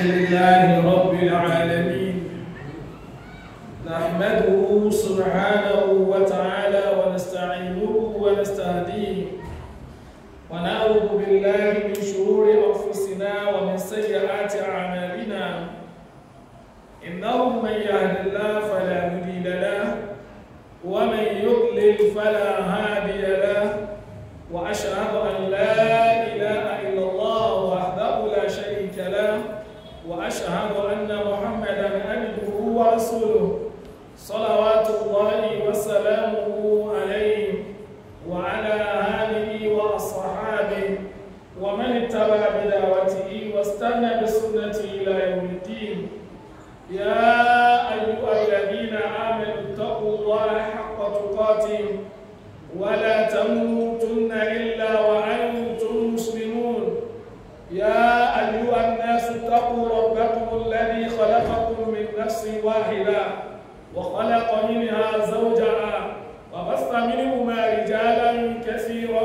لله رب العالمين نحمده سبحانه وتعالى ونستعينه ونستهديه ونعوذ بالله من شرور أنفسنا ومن سيئات أعمالنا إنه من يهد الله فلا مضل له ومن يضلل فلا هادي له وأشهد أن لا إله إلا الله وحده لا شريك له وأشهد أن محمدا عبده ورسوله صلوات الله وسلامه عليه وعلى آله وأصحابه ومن اتبع بدعوته واستنى بسنته إلى يوم الدين يا أيها الذين آمنوا اتقوا الله حق تقاته ولا تموتن إلا وأنتم مسلمون يا أيها الناس اتقوا ربكم الذي خلقكم من نفس واحدة وخلق منها زوجها وبث منهما رجالا كثيرا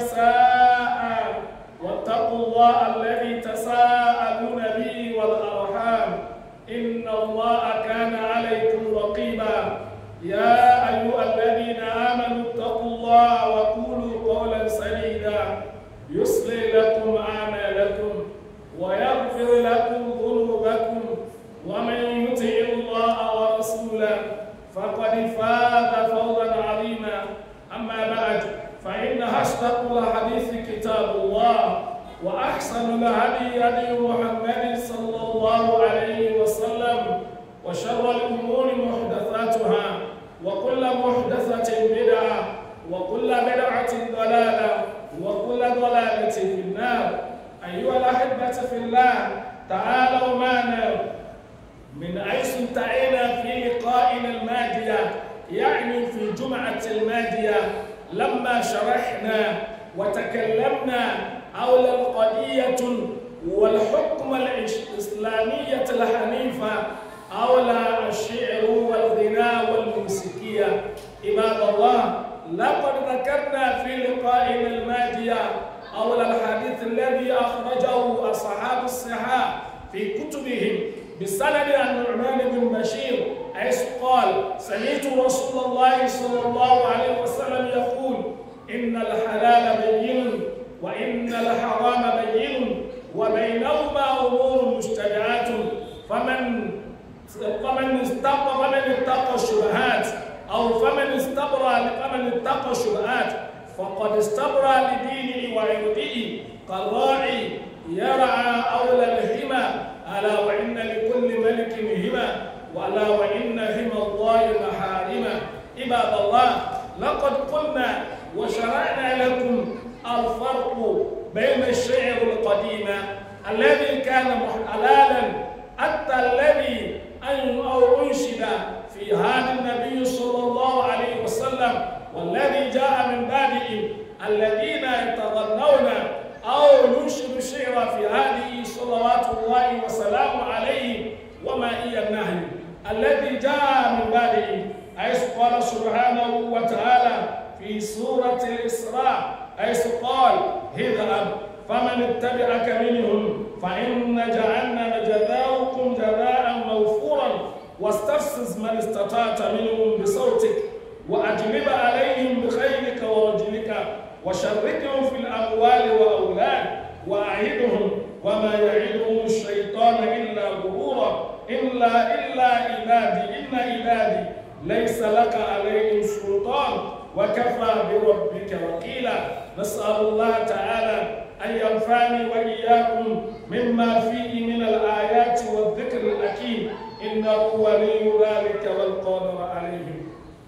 ونساء واتقوا الله الذي تساءلون به والأرحام إن الله كان عليكم رقيبا يا أيها الذين آمنوا اتقوا الله وقولوا قولا سديدا يصلي لكم أعمالكم ويغفر لكم ذنوبكم ومن يطع الله ورسوله فقد فاز فوزا عظيما أما بعد فإن أصدق الحديث كتاب الله وأحسن الهدي هدي محمد صلى الله عليه وسلم وشر الأمور محدثاتها وكل محدثة بدعة وكل بدعة ضلالة وكل ضلالة في النار أيها الأحبة في الله تعالوا معنا من حيث انتهينا في لقائنا الماضية يعني في الجمعة الماضية لما شرحنا وتكلمنا حول القضية والحكم الإسلامية الحنيفة حول الشعر والغناء والموسيقية عباد الله لقد ذكرنا في لقائنا الماضية حول الحديث الذي أخرجه أصحاب الصحاح في كتبهم بسند عن نعمان بن بشير حيث قال سمعت رسول الله صلى الله عليه وسلم يقول إن الحلال بين وإن الحرام بين وبينهما أمور مشتبهات فمن فمن استقى فمن اتقى الشبهات أو فمن استبرى فمن اتقى الشبهات فقد استبرى لدينه وعرضه كالراعي يرعى أولى الهمى ألا وإن لكل ملك همى وألا وإن همى الله محارمة عباد الله لقد قلنا وشرعنا لكم الفرق بين الشعر القديم الذي كان حلالا حتى الذي أن أو أنشد في هذا النبي صلى الله عليه وسلم والذي جاء من بعده الذين يتغنون أو ينشد الشعر في هذه صلوات الله وسلامه عليه وما هي النهي الذي جاء من بعده حيث قال سبحانه وتعالى في سورة الإسراء حيث قال اذهب فمن اتبعك منهم فإن جعلنا جزاؤكم جزاء موفورا واستفزز من استطعت منهم بصوتك وأجلب عليهم بخيلك ورجلك وشركهم في الأموال وأولاد وأعدهم وما يعدهم الشيطان إلا غرورا إلا إلا عبادي إن عبادي ليس لك عليهم سلطان وكفى بربك وكيلا نسأل الله تعالى أن ينفعني وإياكم مما فيه من الآيات والذكر الحكيم إنه ولي ذلك والقادر عليه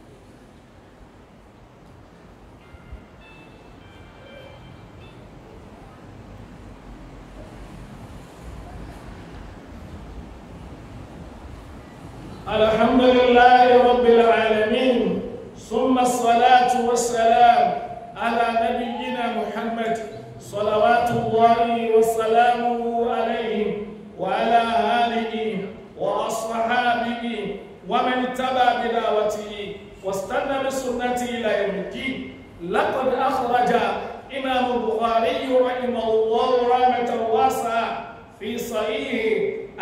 الحمد لله رب العالمين ثم الصلاة والسلام على نبينا محمد صلوات الله وسلامه عليه وعلى آله وأصحابه ومن اتبع بدعوته واستنى بسنته إلى يوم الدين لقد أخرج إمام البخاري رحمه الله رحمة واسعة في صحيح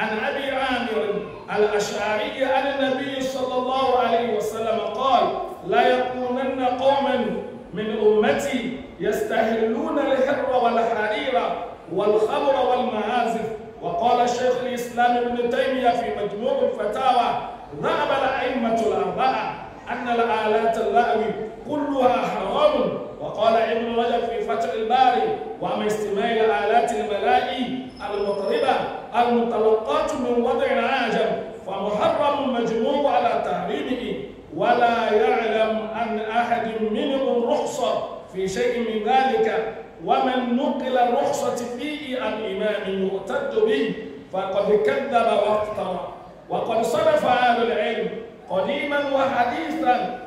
الأشعري عن النبي صلى الله عليه وسلم قال لا يكونن قوما من أمتي يستهلون الحر والحرير والخمر والمعازف وقال شيخ الإسلام ابن تيمية في مجموع الفتاوى ذهب الأئمة الأربعة أن الآلات اللهو كلها حرام وقال ابن رجب في فتح الباري وأما استماع الآلات الملائي المطربة المتلقاة من وضع عاجم فمحرم مجموع على تحريمه ولا يعلم عن أحد منهم رخصة في شيء من ذلك ومن نقل الرخصة فيه عن إمام يعتد به فقد كذب وافترى وقد صرف أهل العلم قديما وحديثا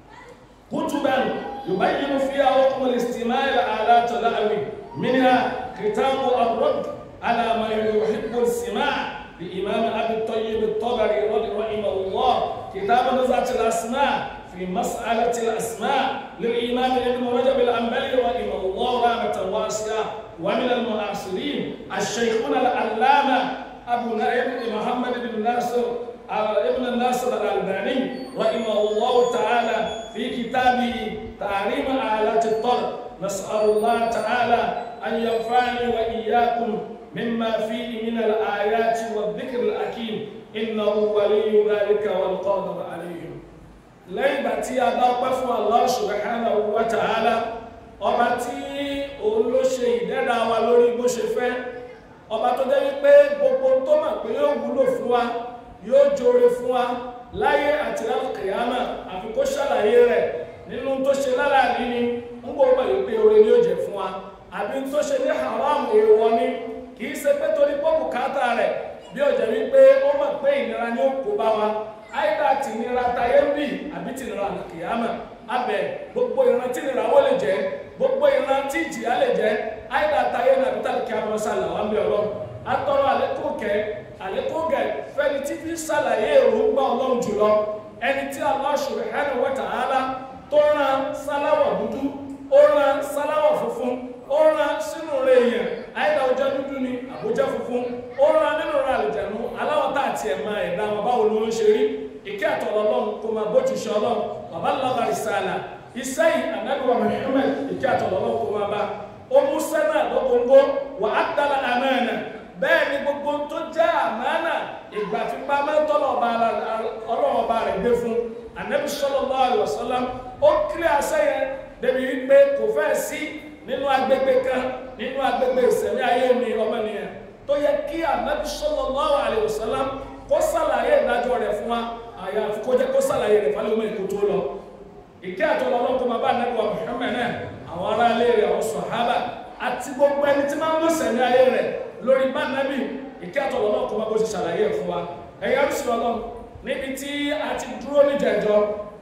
كتبا يبين فيها حكم الاستماع الآلات اللهو منها كتاب الرد على ما يحب السماع لإمام أبي الطيب الطبري رحمه الله كتاب نزعة الأسماء في مسألة الأسماء للإمام ابن رجب الأنبلي رحمه الله رحمة واسعة ومن المعاصرين الشيخون العلامة أبو نائب محمد بن ناصر ابن الناصر الألباني رحمه الله تعالى في كتابه تعليم آلات الطرب نسأل الله تعالى أن ينفعني وإياكم مما فيه من الآيات والذكر الحكيم إنه ولي ذلك والقادر عليه lẹ́yìn ìgbà tí a bá pẹ́ fún Allah subhanahu wa ta'ala ọba tí òun ló ṣe ìdẹ́ra wa lórí bó ṣe fẹ́ ọba tó jẹ́ wípé gbogbo tó mọ̀ pé yóò wúlò fún wa yóò jóore fún wa láyé àti lálùkìyàmà àfi kó ṣàlàyé rẹ̀ nínú tó ṣe lálàní ni ń gbọ́dọ̀ yìí pé oore ni ó jẹ́ fún wa àbí tó ṣe ní haram èèwọ̀ ni kì í ṣe pé torí pé bùkátà rẹ̀ bí ó jẹ́ wípé ó mọ̀ pé ìnira ni ó kó bá wa àìdá tìnira tayé ń bì àbí tìnira àlùkìyàmà abẹ gbogbo ìran tìnira wo lè jẹ gbogbo ìran tí ìjìyà lè jẹ àìdá tayé nàbí tàlùkìyàmà sàlà wà ń bẹ ọlọ́run atọrọ àlékún kẹ àlékún kẹ fẹni tí fi ṣàlàyé èròǹgbà ọlọ́run jùlọ ẹni tí Allah subhanahu wa ta'ala tó rán sáláwọ̀ dúdú ó rán sáláwọ̀ funfun ó rán sínú rẹ̀ èèyàn àìdá ọjọ́ dúdú ni àbújá funfun ó rán nínú rẹ̀ àlùjànnú aláwọ̀ tá àti ẹ̀ máa ẹ̀dá wọn báwo ló ń ṣe rí ìkẹ́ àtọ̀lọ́ ọlọ́run kó máa bójú ṣe ọlọ́run bàbá lọ́ba ìsàlà iṣẹ́ yìí ànágbèwà Muhammad ìkẹ́ àtọ̀lọ́ ọlọ́run kó máa bá ó mú sẹ́nà lọ́gbọ̀ngbọ́ wà á dára àmánà bẹ́ẹ̀ ni gbogbo tó jẹ́ àmánà ìgbà fipá mẹ́tọ́lọ̀ ọlọ́run ọba rẹ̀ gbé fún ànábì sallallahu alaihi wasallam ó kílẹ̀ àṣẹ yẹn débi wípé kò fẹ́ sí nínú agbègbè kan nínú agbègbè ìsẹ̀mí ayé mi ọmọnìyàn tó yẹ kí ànábì sallallahu alaihi wasallam kó sàlàyé ìdájọ́ rẹ̀ fún wa àyàfi kó jẹ́ kó sàlàyé rẹ̀ fálẹ́ omi èkó tó lọ ìkẹ́ àtọ́lọ́ ọlọ́run kó máa bá ànábì wa Muhammad náà àwọn ará ilé rẹ̀ àwọn sàhábà àti gbogbo ẹni tí máa ń lọ sẹ̀mí ayé rẹ̀ lórí bá ànábì ìkẹ́ àtọ́lọ́ ọlọ́run kó máa bó ṣe sàlàyé fún wa ẹ̀yà rúṣì ọlọ́run níbi tí a ti dúró níjẹ̀jọ́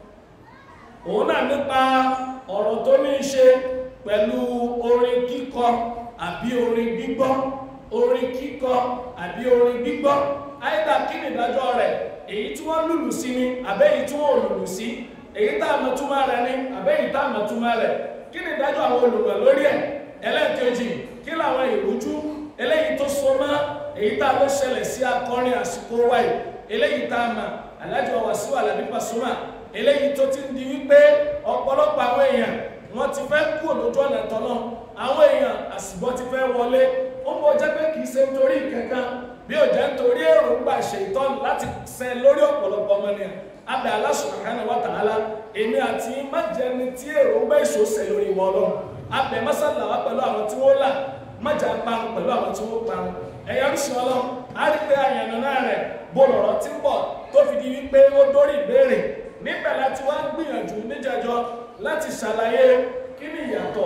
òun náà nípa ọ̀rọ̀ tó ní í ṣe pẹ̀lú orin kíkọ àbí orin gbígbọ́ orin kíkọ àbí orin gbígbọ́ àìdá kí ni ìdájọ́ rẹ̀ èyí tí wọ́n lùlù sí ni àbẹ́ èyí tí wọ́n lùlù sí èyí tá a mọ̀ túmọ̀ rẹ̀ ni àbẹ́ èyí tá a mọ̀ túmọ̀ rẹ̀ kí ni ìdájọ́ àwọn olùmọ̀ lórí ẹ̀ ẹlẹ́ẹ̀kejì kí làwọn ìrújú eléyìí tó so mọ́ èyí tá a lọ ṣẹlẹ̀ sí akọrin àsìkò wáyé eléyìí tá a mọ̀ Alhaji Wasiu Alabi Pasuma eléyìí tó ti ń di wípé ọ̀pọ̀lọpọ̀ àwọn èèyàn wọ́n ti fẹ́ kú lójú ọ̀nà tọ́lọ́ àwọn èèyàn àsìbọ́ ti fẹ́ wọlé ó mọ̀ jẹ́ pé kìí ṣe nítorí kankan bí ó jẹ́ nítorí èròǹgbà ṣètọ́nù láti ṣẹ lórí ọ̀pọ̀lọpọ̀ ọmọnìyàn abẹ́ Allah subhanahu wa ta'ala èmi àti májẹni tí èròǹgbà èso ṣẹ lórí wọn lọ abẹ́ mọ́sálà wa pẹ̀lú àwọn tí wọ́n là májà parun pẹ̀lú àwọn tí wọ́n parun ẹ̀yà ríṣi ọlọ́run á rí pé àyànnà náà rẹ̀ bó lọ̀rọ̀ tí ń bọ̀ tó fi di wípé ó dórí ìbéèrè níbẹ̀ láti wá gbìyànjú níjẹjọ láti ṣàlàyé kí ni ìyàtọ̀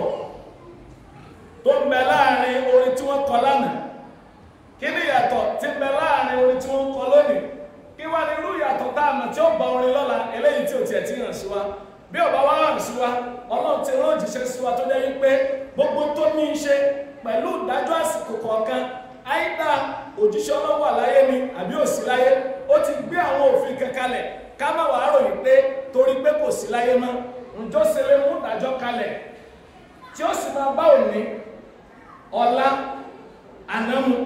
tó ń bẹ láàrin orin tí wọ́n kọ lánàá kí ni ìyàtọ̀ tí ń bẹ láàrin orin tí wọ́n kọ lónìí kí wá ní irú ìyàtọ̀ tá a mọ̀ tí ó bá orin lọ́la eléyìí tí ò tiẹ̀ ti hàn sí wa bí ọba wa hàn sí wa ọlọ́run ti rán òjíṣẹ́ sí wa tó jẹ́ wípé gbogbo tó ní í ṣe pẹ̀lú ìdájọ́ àsìkò kọ̀ọ̀kan àìdá òjíṣẹ́ ọlọ́run wà láyé ni àbí ò sí láyé ó ti gbé àwọn òfin kan kalẹ̀ ká má wàá ròyìn pé torí pé kò sí láyé mọ́ ǹjọ́ ṣe lè mú ìdájọ́ kalẹ̀ tí ó sì máa bá òní ọ̀la ànámu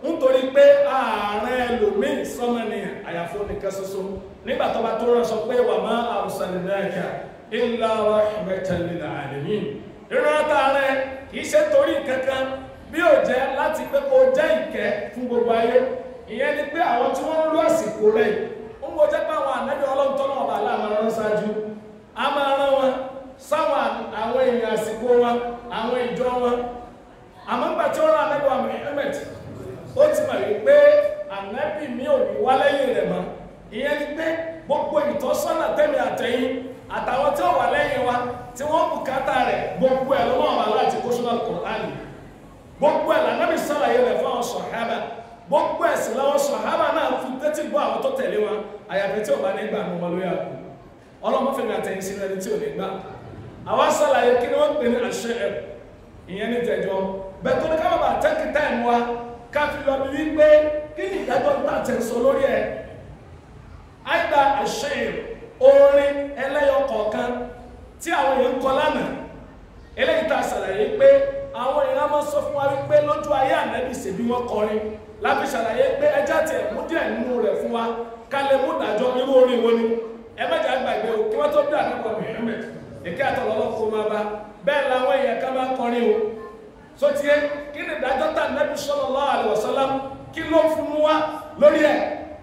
nítorí pé ààrẹ ẹlòmíì sọmọnìyàn àyàfó nìkan ṣoṣo nígbà tó bá tó rán sọ pé wà má arsalnaka illa rahmatan lil alamin ìrántá rẹ kì í ṣe torí kankan bí ó jẹ́ láti pé kó jẹ́ ìkẹ́ fún gbogbo ayé ìyẹn ni pé àwọn tí wọ́n ń lọ àsìkò rẹ̀ ń wo jẹ́ pé àwọn ànábì ọlọ́run tọ́nà ọba aláàmà rán ṣáájú a máa rán wọn sáwọn àwọn èèyàn àsìkò wọn àwọn ìjọ wọn àmọ́ nígbà tí ó rán ànábì wa Muhammad ó ti mọ̀ wípé ànábì mi ò ní wá lẹ́yìn rẹ̀ mọ́ ìyẹn ni pé gbogbo ìtọ́sọ́nà tẹ́mi àtẹ̀yìn àtàwọn tí ó wà lẹ́yìn wa tí wọ́n bùkátà rẹ̀ gbogbo ẹ̀ lọ́wọ́ wà láti kó sínú Al-Qur'ani gbogbo ẹ̀ lànàbì sàlàyé rẹ̀ fún àwọn sọ̀hábà gbogbo ẹ̀ sì làwọn sọ̀hábà náà fi tẹ́tí gbọ́ àwọn tó tẹ̀lé wọn àyàfi tí ò bá nígbà ní wọn lórí àkú ọlọ́mọ fẹ́mi àtẹ̀yìn sí ẹni tí ò ní gbà àwọn sàlàyé kí ni wọ́n pè ní àṣẹ ẹ̀ ìyẹn ní tẹ̀jọ́ bẹ́ẹ̀ tó ní ká bàbà tẹ́kì táìmù wa ká fi lọ bí wípé kí ni ìdájọ́ tá à tẹ̀ sọ lórí ẹ̀ àìgbà àṣẹ orin ẹlẹ́yọ kọ̀ọ̀kan tí àwọn èèyàn ń kọ lánàá eléyìí tá a ṣàlàyé pé àwọn èèyàn máa sọ fún wa wípé lójú ayé ànábì ṣèbí wọn kọrin láti ṣàlàyé pé ẹjá tiẹ̀ mú díẹ̀ nínú rẹ̀ fún wa ká lè mú dájọ́ irú orin wo ni ẹ mẹ́jà gbàgbé o kí wọ́n tó bí àdúgbò Muhammad èké àtọ̀lọ́lọ́ kó máa bá bẹ́ẹ̀ làwọn èèyàn ká máa kọrin o so tiẹ̀ kí ni dájọ́ tá ànábì sallallahu alaihi wasallam kí ló fún wa lórí ẹ̀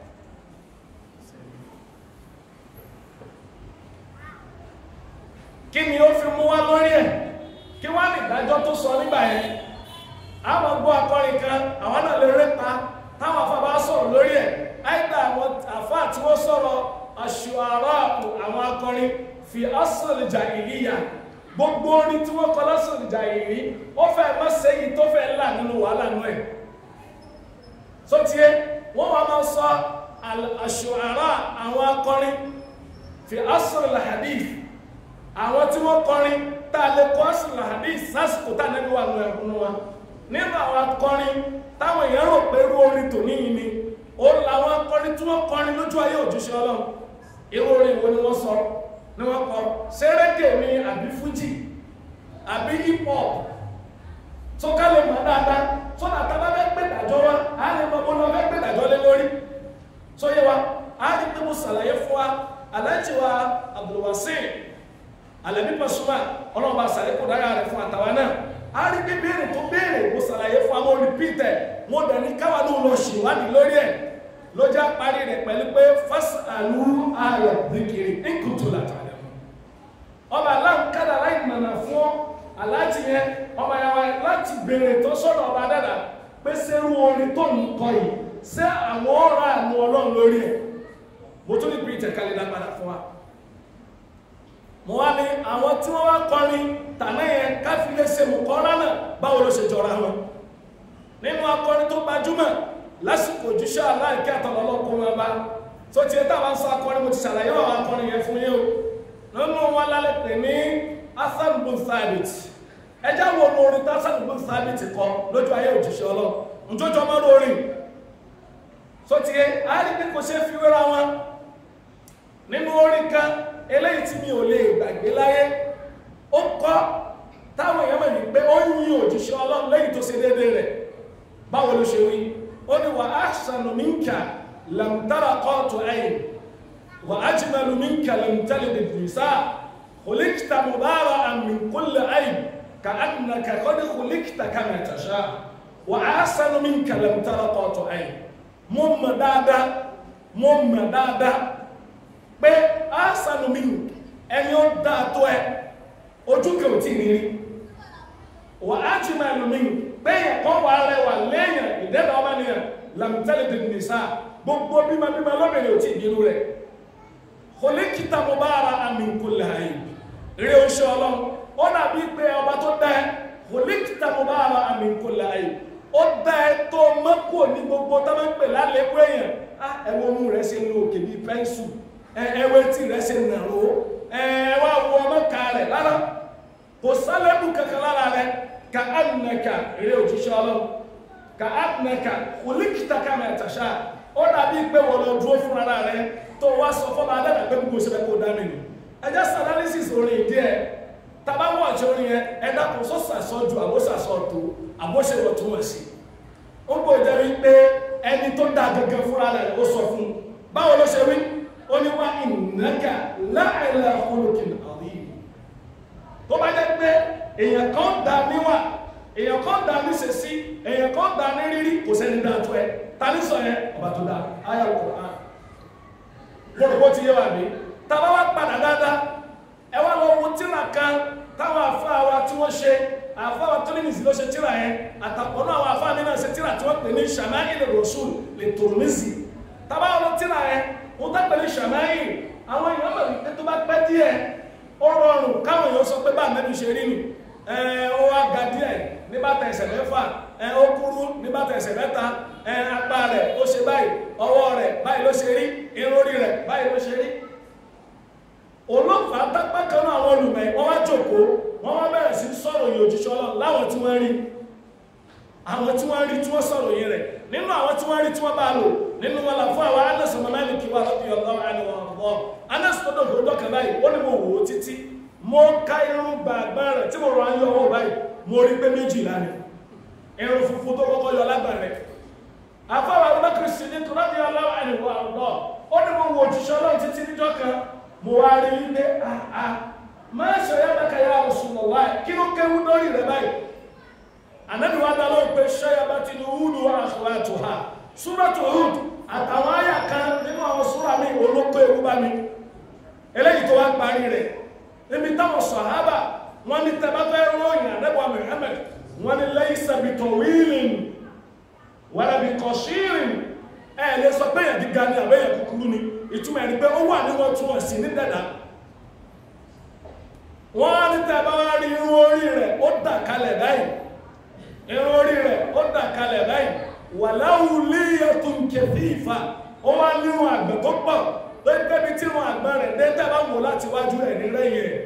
kí ni ó fi mú wá lórí ẹ̀ kí wá ní ìdájọ́ tó sọ nígbà yẹn àwọn gbọ́ akọrin kan àwọn náà lè répa táwọn afá bá sọ̀rọ̀ lórí ẹ̀ àìgbà àwọn àfá tí wọ́n sọ̀rọ̀ aṣùárá àwọn akọrin fi asọ̀lì jàhílíyà gbogbo orin tí wọ́n kọ lásọ̀lì jàhílí ó fẹ́ má sẹ́yìn tó fẹ́ là nínú wàhálà náà ẹ̀ so tiẹ̀ wọ́n wá máa sọ aṣùárá àwọn akọrin fi asọ̀lì hadith àwọn tí wọ́n kọrin tá a lè kọ́ sílẹ̀ hadith sásìkò tá a nẹ́bí wà lọ ẹ̀kún wa nínú àwọn akọrin táwọn èèyàn rò pé irú orin tò níyì ni ó làwọn akọrin tí wọ́n kọrin lójú ayé òjíṣẹ́ ọlọ́run irú orin wo ni wọ́n sọ ni wọ́n kọ sẹ́rẹ́gẹ̀ ni àbí fújì àbí hip hop tó ká lè mọ̀ dáadáa tó nà tá a bá fẹ́ gbé ìdájọ́ wa á lè mọ bó lọ fẹ́ gbé ìdájọ́ lé lórí tó yé wa á lè pé mo ṣàlàyé fún wa aláǹtí wa Abdulwasir alẹ́bí pàṣúmà ọlọ́run bá sàlẹ̀ kó dára rẹ̀ fún àtàwa náà a rí pé béèrè tó béèrè mo ṣàlàyé fún àwọn olùpìtẹ̀ mo dẹ̀ ní káwa ló lọ ṣèwádìí lórí ẹ̀ ló já parí rẹ̀ pẹ̀lú pé fásitàlú ayọ̀ nìkiri nkùtù làtàlẹ̀ ọba aláǹkádà láì nànà fún aláàtì yẹn ọba yàrá láti béèrè tó sọ̀rọ̀ ọba dàdà pé sẹ́rù orin tó ń kọ yìí sẹ́ àwọn ọ̀rọ̀ àánú ọlọ́run lórí ẹ̀ mo tún ní pìtẹ̀ kálí lágbára fún wa mo wá ní àwọn tí wọ́n wá kọrin tàná yẹn káfílẹ̀ ṣe mú kọ́ra náà báwo ló ṣe jọra wọn nínú akọrin tó gbajúmọ̀ lásìkò òjíṣẹ́ aláìkẹ́ àtọ̀lọ́lọ́kùn wọn bá tó tiẹ̀ táwọn sọ akọrin mo ti ṣàlàyé àwọn akọrin yẹn fún yín o nínú wọn lálẹ́ pè ní Hasan bin Thabit ẹjẹ́ wo ní orin tí Hasan bin Thabit kọ lójú ayé òjíṣẹ́ ọlọ́ njọ́jọ́ mọ́ lórí tó tiẹ̀ á rí pé kò ṣe fi wéra wọn nínú orin kan eléyìí tí mi ò lè gbàgbé láyé ó kọ́ táwọn èèyàn mọ̀ ní pé ó ń yin òjíṣẹ́ ọlọ́run lẹ́yìn tó ṣe déédéé rẹ̀ báwo ló ṣe wí ó ní wà ahsanu minka lam tara qatu ayn wà ajmalu minka lam talid an-nisa khuliqta mubara'an min kulli ayb ka'annaka qad khuliqta kama tasha wà ahsanu minka lam tara qatu ayn mo mọ̀ dáadáa mo mọ̀ dáadáa pé ásànù mi ẹni ó dáa tó ẹ ojú kẹ ò tí ní rí wà á jí máa lù mí pé ẹ̀kọ́ wà rẹwà lẹ́yìn ìdẹ́bà ọmọ nìyàn làmìtẹ́lẹ̀ dì nìsá gbogbo bímọ bímọ lóbìnrin ò tí ìbínú rẹ̀ kòlékìtà mo bá ara àmì kò láàyè rí oṣù ọlọ́run ó dàbí pé ọba tó dá ẹ kòlékìtà mo bá ara àmì kò láàyè ó dá ẹ tó mọ́kù ní gbogbo tá máa ń pè lálẹ́ pé èèyàn ẹ̀wọ̀n mú rẹ̀ ṣe ń lo òkè bíi pẹ́ńsù ẹwẹ́ tí rẹ̀ ṣe nàró ẹwà wọ ọmọkà rẹ̀ lára kò sálẹ́bù kankan lára rẹ̀ ka ánàkà eré òjíṣẹ́ ọlọ́run ka ánàkà kòlíkìtà kàmẹ́ ẹ̀tàṣà ó dàbí pé wọ́n lọ dúró fún ara rẹ̀ tó wá sọ fọ́ba adára pé gbogbo ìṣẹ̀lẹ̀ kò dání ni ẹjẹ́ sanalysis orin ìdí ẹ̀ tàbá wọ́n ọ̀jẹ̀ orin yẹn ẹ̀dá kò sọ sàsọ ju àbó sàsọ tó àbó ṣe wọ̀ tó wọ̀ sí ó bò jẹ́ wípé ẹni tó dá gẹ́gẹ́ fúnra rẹ̀ ó sọ fún un báwo ló ṣe wí ó ní wá ìnáka láìla olùkìn àríyìn tó bá jẹ́ pé èèyàn kan dá níwà èèyàn kan dá ní sèṣí èèyàn kan dá ní rírí kò sẹ́ni dá tó ẹ ta ní sọ yẹn ọba tó dá ayé Al-Qur'an mo rò bó ti yé wa mi tàbá wá padà dáadáa ẹ wá lọ wo tíra kan táwọn àfáà wa tí wọ́n ṣe àfáà wa Tirmidhi ló ṣe tíra yẹn àtàkùn náà àwọn àfáà mi náà ṣe tíra tí wọ́n pè ní Shama'il Rasul lè Tirmidhi tàbá wọn lọ tíra yẹn wọ́n tá pè ní Shama'il àwọn èèyàn mọ̀ wípé tó bá pẹ́ díẹ̀ ó rọrùn káwọn èèyàn sọ pé bá mẹ́bí ṣe rí nù ẹ ó wá ga díẹ̀ ní bàtà ẹsẹ̀ mẹ́fà ẹ ó kúrú ní bàtà ẹsẹ̀ mẹ́ta ẹ apá rẹ̀ ó ṣe báyìí ọwọ́ rẹ̀ báyìí ló ṣe rí irun orí rẹ̀ báyìí ló ṣe rí olófà tápá kan náà àwọn olùmọ̀ wọ́n wá jòkó wọ́n wá bẹ̀rẹ̀ sí sọ̀rọ̀ yìí òjíṣẹ́ Ọlọ́run láwọn tí wọ́n rí àwọn tí wọ́n rí tí wọ́n sọ̀rọ̀ yìí rẹ̀ nínú àwọn tí wọ́n rí tí wọ́n bá lò nínú wọn là fún àwọn Anas ọmọ náà ní kí wọ́n lọ́bí ọlọ́wọ́ àni wọn bọ́ Anas tó dọ̀gbọ̀ dọ́kàn báyìí ó ní mo wò ó títí mo ká irun gbàgbà rẹ̀ tí mo rọ ayé ọwọ́ báyìí mo rí pé méjìlá ni irun funfun tó kọ́kọ́ yọ lágbà rẹ̀ àfọwọ́ Abubakar Siddiq lọ́bí ọlọ́wọ́ àni wọn bọ́ ó ní mo wò òjíṣẹ́ Ọlọ́run títí níjọ́ kan mo wá rí wípé àà máa ṣe ọ̀yá bá kàyà Rasulullah kí ló kéwú lórí rẹ̀ báyìí ànábì wa dá lóhùn pé ṣẹ́yà bá ti ní húdù akhwatuha súrọ̀tù húdù àtàwọn àyà kan nínú àwọn súrà mi olóko ewu bá mi eléyìí tó wá parí rẹ̀ níbi táwọn sàhábà wọn ní tẹ́ bá fẹ́ ròyìn ànábì Muhammad wọn ní laysa bi tawilin wala bi qashirin ẹ̀ lè sọ pé yẹn gíga ni àbẹ́yẹ kúkúrú ni ìtumọ̀ ẹni pé ó wà ní wọ́n tún ọ̀sìn ní dẹ̀dà wọ́n á ní tẹ́ bá wá rí irun orí rẹ̀ ó dà kalẹ̀ báyìí irun orí rẹ̀ ó dà kalẹ̀ báyìí wà láwùlé ẹtùn kẹfì ìfà ó wá nírun àgbẹ̀ tó pọ̀ lórí pé bí tí irun àgbẹ̀ rẹ̀ dé tẹ́ bá wò láti wájú ẹ̀ ní lẹ́yìn ẹ̀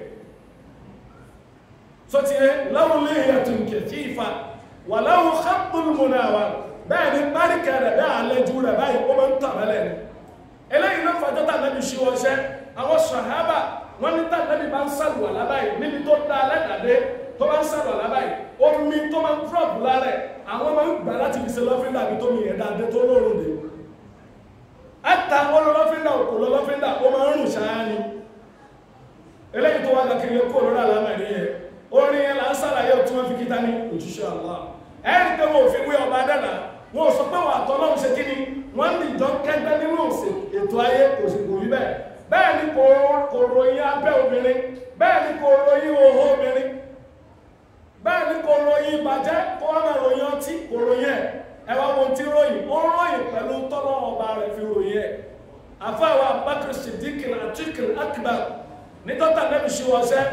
so ti yẹ láwùlé ẹtùn kẹfì ìfà wà láwù kápùlù múnà wa bẹ́ẹ̀ ni báríkẹ̀ rẹ̀ bẹ́ẹ̀ àlejò rẹ̀ báyìí ó máa ń tàn mẹ́lẹ̀ ni eléyìí ló fàjọ́ tà nábì ṣí wọ́n ṣẹ́ àwọn sàhábà wọ́n ní tà nábì bá ń sàlù àlábáyìí níbi tó dá alẹ́dàdé tó bá ń sàlù àlábáyìí omi tó máa ń fúrọ̀bù lárẹ̀ àwọn máa ń gbà láti fi ṣe lọ́fíńdà bí tómi yẹn dáadé tó lóorùn dé ẹ̀ta olólọ́fíńdà òkò lọ́fíńdà ó máa ń rùn ṣáá ni eléyìí tó wá kàkiri kó lórí àlámẹ̀rí yẹn orin yẹn là ń sàlàyé tí wọ́n fi kíta ní òjíṣẹ́ Allah ẹ̀rí pé wọn ò fi wé ọba dẹ́nà wọn ò sọ pé wọn àtọ́lọ́hún ṣe kí ni wọ́n ní ìjọ kẹgbẹ́ nínú òsè ètò ayé kò sì kò rí bẹ́ẹ̀ bẹ́ẹ̀ ni kò kò ròyìn abẹ́ obìnrin bẹ́ẹ̀ ni kò ròyìn òhó obìnrin bẹ́ẹ̀ ni kò ròyìn ìbàjẹ́ kó wọ́n máa ròyìn ọtí kò ròyìn ẹ̀ ẹ wá wọn tí ròyìn ó ròyìn pẹ̀lú tọ́lọ́ ọba rẹ̀ fi ròyìn ẹ̀ àfáwà Bakr Siddiq Atiq Akbar ní dọ́tà nẹ́bí ṣe wọ́n sẹ́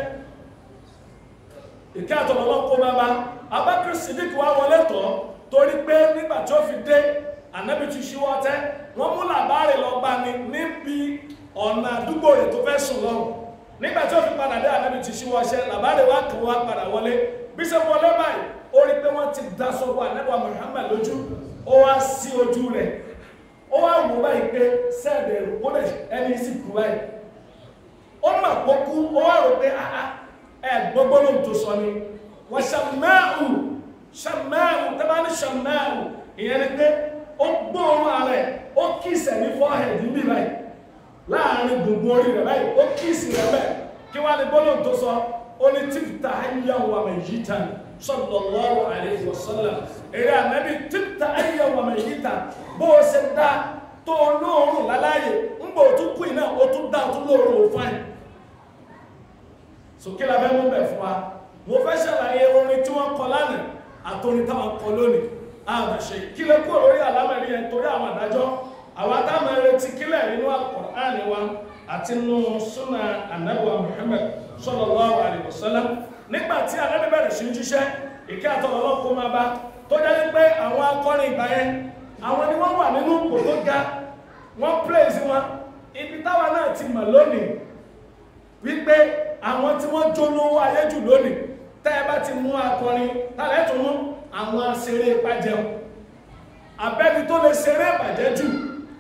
ìkẹ́ àtọ̀lọ́lọ́ kó máa bá Abakr Siddiq wá wọlé tọ́ torí pé nígbà tí ó fi dé ànábì ti ṣíwọ́ tẹ́ wọ́n mú làbárè lọ bá ní níbi ọ̀nà àdúgbò rẹ̀ tó fẹ́ sùn lọ́rùn nígbà tí ó fi padà dé ànábì ti ṣíwọ́ ṣẹ́ làbárè wá kàn wá padà wọlé bí ṣe wọlé báyìí ó rí pé wọ́n ti da sọ́wọ́ ànábì Muhammad lójú ó wá sí ojú rẹ̀ ó wá wò báyìí pé sẹ́ẹ̀dẹ̀ rò ó lè ẹni sì kú báyìí ó mà pọ́kú ó wá rò pé ẹ gbogbo lóhùn tó sọ ni wọ́n ṣàmáàrù ṣàmáàrù tẹ́bá ní ṣàmáàrù ìyẹn ni pé ó gbóòórùn ààrẹ ó kìsẹ̀ ní forehead níbí báyìí láàrin gbogbo orí rẹ̀ báyìí ó kìsì rẹ̀ bẹ́ẹ̀ kí wá ní gbólóhùn tó sọ ó ní tífta ayyan wa mayyitan sallallahu alayhi wa sallam èrè ànábì tífta ayyan wa mayyitan bó o ṣe dá tó lóòórùn láláyè ń bò tún kú iná ó tún dá tún lóòórùn ó fáìn sókè la fẹ́ mú bẹ̀ fún wa mo fẹ́ ṣàlàyé orin tí wọ́n kọ lánàá àtorin táwọn kọ lónìí àmàṣe kílẹ̀ kúrò lórí àlámẹ̀rí yẹn torí àwọn àdájọ́ àwọn atáwọn retí kílẹ̀ nínú Al-Qur'ani wa àti nínú súnà ànábìwá Muhammad sallallahu alaihi wasallam nígbà tí ànábì bẹ̀rẹ̀ sí ń jíṣẹ́ ìkẹ́ àtọ̀lọ́lọ́ kó máa bá tó jẹ́ pé àwọn akọrin ìgbà yẹn àwọn ni wọ́n wà nínú ipò tó ga wọ́n praise wọn ibi táwa náà ti mọ̀ lónìí wípé àwọn tí wọ́n jólówó ayé jù lónìí tẹ́ ẹ bá ti mú akọrin tálẹ́ tó mú àwọn aṣeré ìpàjẹun abẹ́ni tó lè ṣeré ìbàjẹ́ jù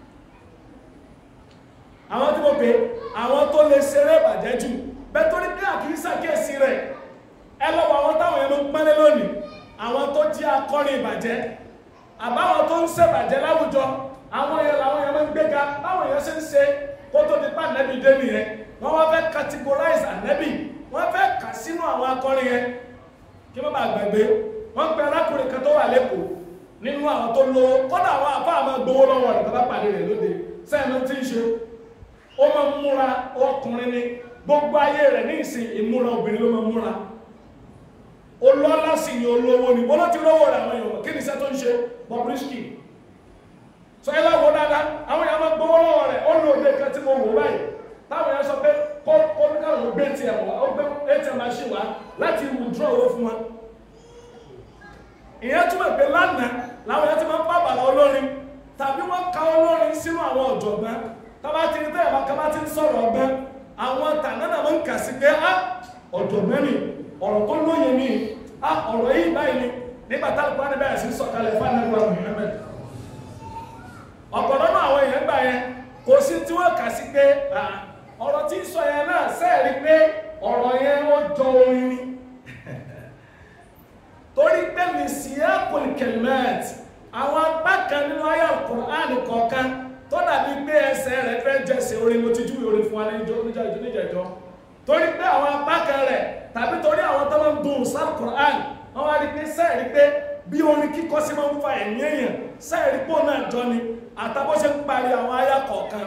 àwọn tí mo pè àwọn tó lè ṣeré ìbàjẹ́ jù bẹ́ẹ̀ tó ní kí àkíyí ṣàkíyèsí rẹ̀ ẹ lọ́wọ́ àwọn táwọn yẹn ló ń pẹ́lẹ́ lónìí àwọn tó jí akọrin ìbàjẹ́ àbáwọn tó ń ṣèbàjẹ́ láwùjọ àwọn yẹn làwọn yẹn máa ń gbéga báwọn yẹn ṣe ń ṣe kó tó di pa ànẹ́bí dé nìyẹn wọ́n wá fẹ́ categorize ànẹ́bí wọ́n fẹ́ kà sínú àwọn akọrin yẹn kí wọ́n bá gbàgbé wọ́n pe arákùnrin kan tó wà lẹ́kọ̀ọ́ nínú àwọn tó lówó kọ́dà àwọn àbá àmọ́ gbowó lọ́wọ́ rẹ̀ bàbá pàdé rẹ̀ lóde sẹ́yìn tí ń ṣe ó máa ń múra ọkùnrin ni gbogbo ayé rẹ̀ ní ìsìn ìmúra obìnrin ló máa ń múra olọ́lá sì ni olówó ni bọ́lá ti lówó rẹ̀ àwọn èèyàn kí ni iṣẹ́ tó ń ṣe Bobrisky sọ ẹ láwo dáadáa àwọn èèyàn máa gbowó lọ́wọ́ rẹ̀ ó lò dé kan tí mo wò báyìí táwọn èèyàn sọ pé kó kó ní káwọn gbé tiẹ̀ wá ó gbé atm machine wá láti withdraw owó fún wa ìyẹn túmọ̀ pé lánàá làwọn èèyàn ti máa ń bá bàbá olórin tàbí wọ́n ka olórin sínú àwọn ọ̀jọ̀gbọ́n tábà ti ní tẹ́yà bá kábà ti ń sọ̀rọ̀ ọgbọ́n àwọn tànánà máa ń kà sí pé á ọ̀jọ̀gbọ́n ni ọ̀rọ̀ tó lóye ni á ọ̀rọ̀ yìí báyìí ni nígbà táwọn kúránì bẹ̀rẹ̀ sí sọ̀kalẹ̀ fún anáwó Muhammad ọ̀pọ̀ lọ́nà àwọn èèyàn gbà yẹn kò sí tí wọ́n kà sí pé ọ̀rọ̀ tí ń sọ yẹn náà sẹ́ẹ̀rí pé ọ̀rọ̀ yẹn ó jọ orin ni torí pé ní síyákùn kẹlmẹ́t àwọn apá kan nínú ayé Al-Qur'an kọ̀ọ̀kan tó dàbí pé ẹsẹ̀ rẹ̀ fẹ́ jẹ́sẹ̀ orin mo ti júwe orin fún wa níjẹ̀jọ́ torí pé àwọn apá kan rẹ̀ tàbí torí àwọn tó máa ń dùn sí Al-Qur'an wọ́n wá rí pé sẹ́ẹ̀rí pé bí orin kíkọ́ sí máa ń fa ẹ̀mí èèyàn sẹ́ẹ̀rí pò náà jọ ni àtàbọ̀ ṣe ń parí àwọn ayá kọ̀ọ̀kan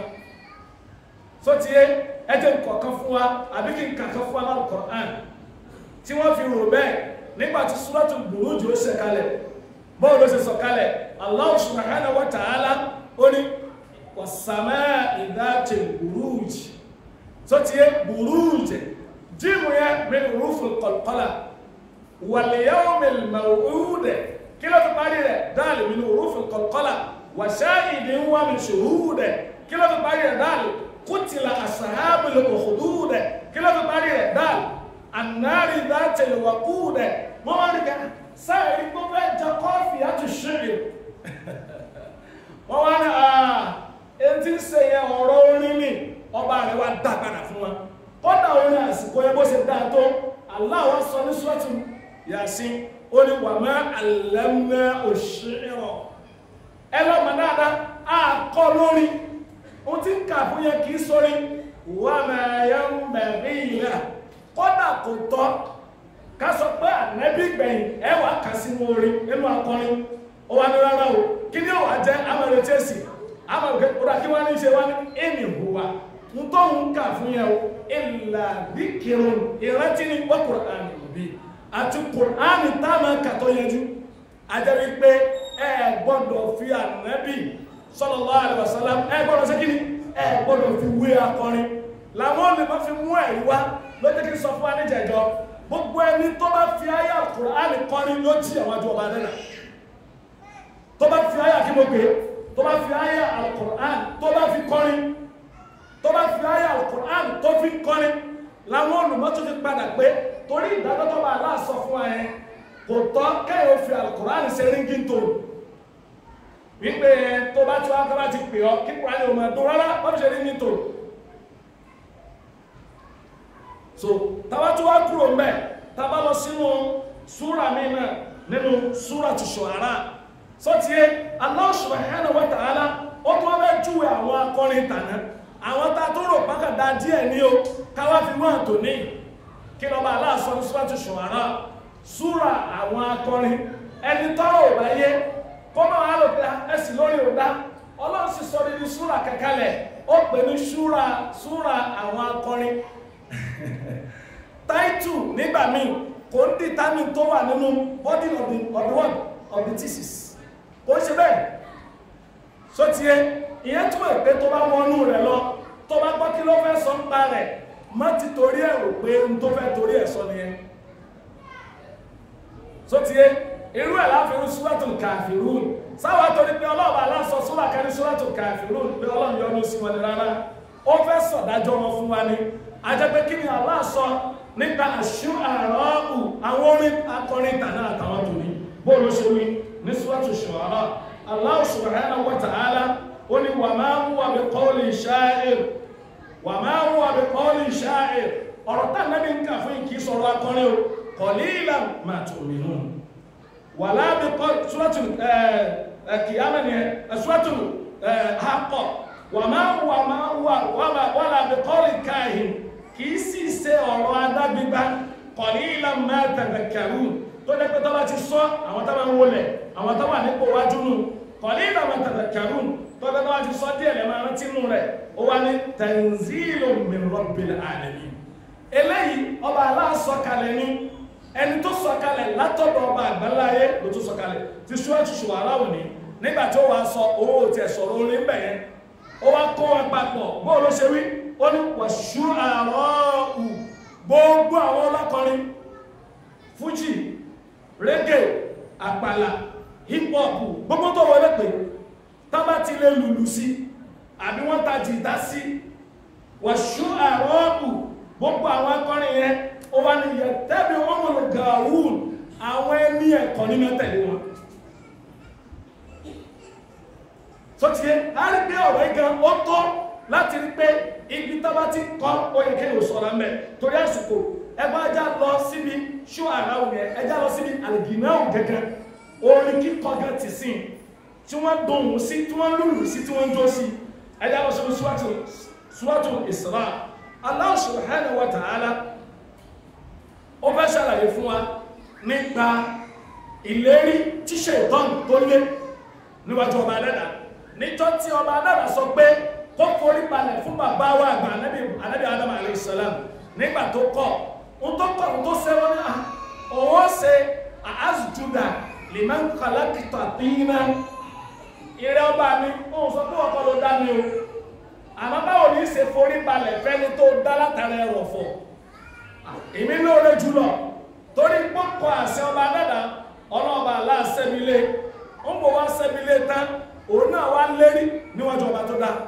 tó ti yé ẹjẹ́ kọ̀ọ̀kan fún wa àbí kí n kàkan fún wa náà Al-Qur'an tí wọ́n fi rò bẹ́ẹ̀ nígbà tí Suratul Buruj ó ṣe kalẹ̀ bọ́ọ̀ ló ṣe sọ kalẹ̀ Allah subhanahu wa ta'ala ó ní was-samaa'i dhatil buruj tó ti yé buruj jíìmù yẹn min hurufil qalqala wal yawmil maw'ud kí ló fi parí rẹ̀ dáàlì min hurufil qalqala wa shahidin wa min shuhud kí ló fi parí rẹ̀ dáàlì qutila ashabul ukhdud kí ló fi parí rẹ̀ dáàlì annari dhatil waqud wọ́n wá rí ká sáà rí gbogbo ẹja kọ́ọ̀fì àti ṣírí wọ́n wá ní àà etí ń ṣe yẹn ọ̀rọ̀ orin ní ọba rẹ̀ wá dá padà fún wa kọ́dà orin àsìkò yẹn bó ṣe dá tó Allah wá sọ ní sọ́ọ̀tù Yasin ó ní wà má allamna òṣèrò ẹ lọ́mọ dáadáa á kọ́ lórí ohun tí ń kà fún yẹn kì í sórí wà má yẹn bẹ̀rẹ̀ ìlà kọ́dà kò tọ́ ká sọ pé ànẹ́bí gbẹ̀yìn ẹ wà kà sínú orin nínú akọrin ó wà ní rárá o kí ni ó wà jẹ́ amẹ̀rẹ̀ chelsea amẹ̀rẹ̀ kódà kí wọ́n ní ṣe wá ní ẹnì hùwà ń tó ń kà fún yẹn o ìlà díkìrún ìrántí ní wọ́n kùránì òbí àti kùránì táwọn kàtọ́ yẹjú ajẹ́ wípé ẹ gbọ́dọ̀ fi ànẹ́bí sallallahu alaihi wasallam ẹ gbọ́dọ̀ sí kí ni ẹ gbọ́dọ̀ fi wé akọrin làwọn olè má fi mú ẹ̀rí wá lọ́jọ́ kí n sọ fún wa níjẹ̀jọ́ gbogbo ẹni tó bá fi ayé Al-Qur'ani kọrin ló jí àwọn àjọ ọba nínà tó bá fi ayé àkímọ̀gbé tó bá fi ayé Al-Qur'ani tó bá fi kọrin tó bá fi ayé Al-Qur'ani tó fi kọrin làwọn olùmọ́tò ti padà pé torí ìdájọ́ tó bá aláàsọ fún wa yẹn kò tọ́ kẹ́yìn fi Al-Qur'ani ṣe ríngì tó wípé tó bá tí wọ́n bá ti pè ọ́ kí Kùránì ò máa dún rárá wọ́n fi ṣe ríngì tó so tàbá tó wá kúrò mbẹ tàbá lọ sínú súra mi náà nínú súra tó Shu'ara sọtìyẹ Allah subhanahu wa ta'ala ó tún wọn bẹ júwe àwọn akọrin tàná àwọn tá a tó rò pákàdá díẹ̀ ní o káwá fi wọn àtò ní kí lọ́ba aláàsọ ní súra tó Shu'ara súra àwọn akọrin ẹni tọ́rọ ò bá yé kọ́mọ àlòpẹ́ ẹ̀sìn lórí ọ̀dá ọlọ́run sì sọ nínú súra kẹkẹlẹ̀ ó pè ní súra súra àwọn akọrin táìtù nígbà míì kò ń dìtámì tó wà nínú body of the of the one of the thesis kò ń ṣe bẹ́ẹ̀ so tiẹ̀ ìyẹn túmọ̀ pé tó bá wọnú rẹ̀ lọ tó bá gbọ́ kí ló fẹ́ sọ ń pa rẹ̀ má ti torí ẹ̀ rò pé n tó fẹ́ torí ẹ̀ sọ nìyẹn so tiẹ̀ irú ẹ̀ láfihàn Suratul Kafirun sáwà torí pé ọlọ́ọ̀bà aláṣọ súrà kan ní Suratul Kafirun pé ọlọ́run yọ́nú sí wọn ni rárá ó fẹ́ sọ̀dájọ́ wọn fún wa ni ajẹ́pẹ́ kí ni Allah sọ nípa àṣù àrọ́ọ̀kù àwọn orin akọrin tàná àtàwọn tó ní bóòlù ṣe wí ní Suratu Shu'ara Allah subhanahu wa ta'ala ó ní wa ma huwa bi qawli sha'ir wa ma huwa bi qawli sha'ir ọ̀rọ̀ tá náà ní ká fún ìkí sọ̀rọ̀ akọrin o qalilan ma tu'minun wala bi qawli Suratu kìyàmẹ́ ni ẹ̀sùwẹ́tù àkọ́ wà máa wà máa wà wà lábẹ́ kọ́lì káàhìn kìí sì ṣe ọ̀rọ̀ adágbígbá kọ̀ní ìlà mẹ́tẹ̀ẹ̀tẹ̀ kẹrù tó jẹ́ pé tọ́lá ti sọ àwọn tó máa ń wọlẹ̀ àwọn tó wà nípò wájú nù kọ̀ní ìlà mẹ́tẹ̀ẹ̀tẹ̀ kẹrù tó jẹ́ tọ́lá ti sọ díẹ̀ lẹ́ máa rántí nù rẹ̀ ó wá ní tanzilu min rabbil alamin eléyìí ọba aláàsọkalẹ̀ ní ẹni tó sọkalẹ̀ látọ̀dọ̀ ọba àgbáláyé ló tó sọkalẹ̀ ti ṣúwájú ṣùwárà òní nígbà tí ó wàá sọ owó tí ẹ̀ sọ̀rọ̀ orin bẹ̀yẹn ó wá kó wọn papọ̀ bóò ló ṣe wí ó ní wàṣú àrọ́ọ̀hù gbogbo àwọn ọlọ́kọrin fújì reggae àpàlà hip hop gbogbo tó wọlé pé tábà ti lè lùlù sí àbí wọ́n ta jìtá sí wàṣú àrọ́ọ̀hù gbogbo àwọn akọrin yẹn ó wá ní yẹ tẹ́bi wọ́n mọ̀ gàrún àwọn ẹni ẹ̀kọ́ nínú tẹ̀lé wọn so ti yẹ a rí pé ọ̀rọ̀ igan ó tọ́ láti rí pé ibi tó bá ti kọ́ ó yẹ kéèyàn sọ̀rọ̀ mẹ́ torí àsìkò ẹgbẹ́ ajá lọ síbi ṣó ara òun yẹn ẹjá lọ síbi àlìgìnáwó gẹ́gẹ́ orin kíkọ gan ti sìn tí wọ́n dohùn sí tí wọ́n lùlù sí tí wọ́n jó sí ẹjá lọ síbi Suratul Isra Allah subhanahu wa ta'ala ó fẹ́ ṣàlàyé fún wa nípa ìlérí tíṣe ìtọ́nù tó lé níwájú ọba dẹ́dà níjọ́ tí ọba dẹ́dà sọ pé kó forí balẹ̀ fún bàbá wa àgbà anábì adam aleyhisselam nígbà tó kọ̀ ń tó kọ̀ ń tó sẹ́wọ́n ní òun ó ṣe àásùjúdà liman khalaqta tina ìrẹ́ ọba mi òun sọ pé ọkọ̀ ló dá mi o àmọ́ báwo ní í ṣe forí balẹ̀ fẹ́ni tó dá látara ẹrọ̀fọ̀ èmi lóore jùlọ torí pọ́pọ̀ àṣẹ ọba dada ọlọ́ọ̀bà aláṣẹ́bílé ń bọ̀ wá ṣẹ́bílé tán òun náà wá lérí níwájú ọba tó dá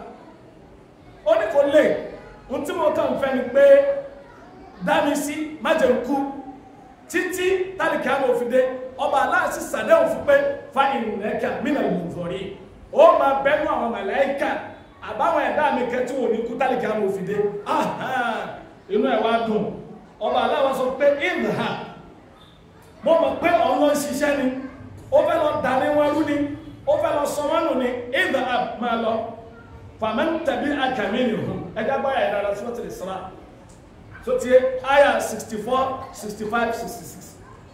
ó ní kò lè ń tí mo kàn fẹ́ ni pé dámi sí májèkú títí tálíkì àmọ́ òfìdé ọba aláṣẹ sàdéhùn fún pé fa ìrìnlẹ́kà mínà ìmùzọ̀rí ó máa bẹ́nu àwọn màláíkà àbáwọn ẹ̀dá mi kẹtí wò ní kú tálíkì àmọ́ òfìdé inú ẹ̀ wá dùn ọba aláwọ̀ sọ pé ìlà mo mọ̀ pé ọ̀nà ṣiṣẹ́ ni ó fẹ́ lọ dà ní wọn rú ni ó fẹ́ lọ sọ wọn nù ni ìlà máa lọ fàmán tàbí àkàmì nìhun ẹgbẹ́ báyà ìdára tí wọ́n ti lè sọ́ra tó ti àyà 64 65 66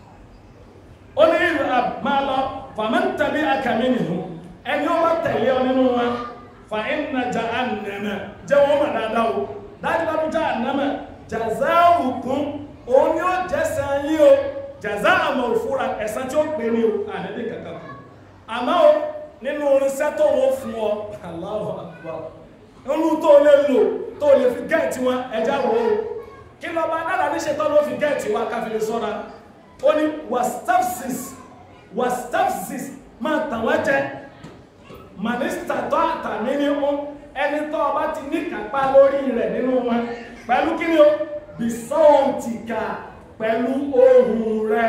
ó ní ìlà máa lọ fàmán tàbí àkàmì nìhun ẹni ó bá tẹ̀lé ọ nínú wọn fa inna jahannama jẹ́ wọ́n mọ̀ dáadáa o dájúdájú jahannama jazawukum òun ni ó jẹ́sẹ̀ yí o jaza àmọ̀ òfúra ẹ̀san tí ó pè ní o àníbí kankan kù àmọ́ o nínú orinṣẹ́ tó wọ́n fún ọ Allahu Akbar nínú tó lè lò tó lè fi gẹ́ẹ̀tì wọn ẹja wò ó kí lọ bá dára ní ṣetán ló fi gẹ́ẹ̀tì wa káfí lè sọ́ra ó ní wastafsis wastafsis máa tàn wọ́n jẹ mànísítà tó àtàmì ní ó ẹni tó ọba ti ní kápá lórí rẹ̀ nínú wọn pẹ̀lú kí ni o bisọ́ọ̀tìkà pẹ̀lú ohùn rẹ̀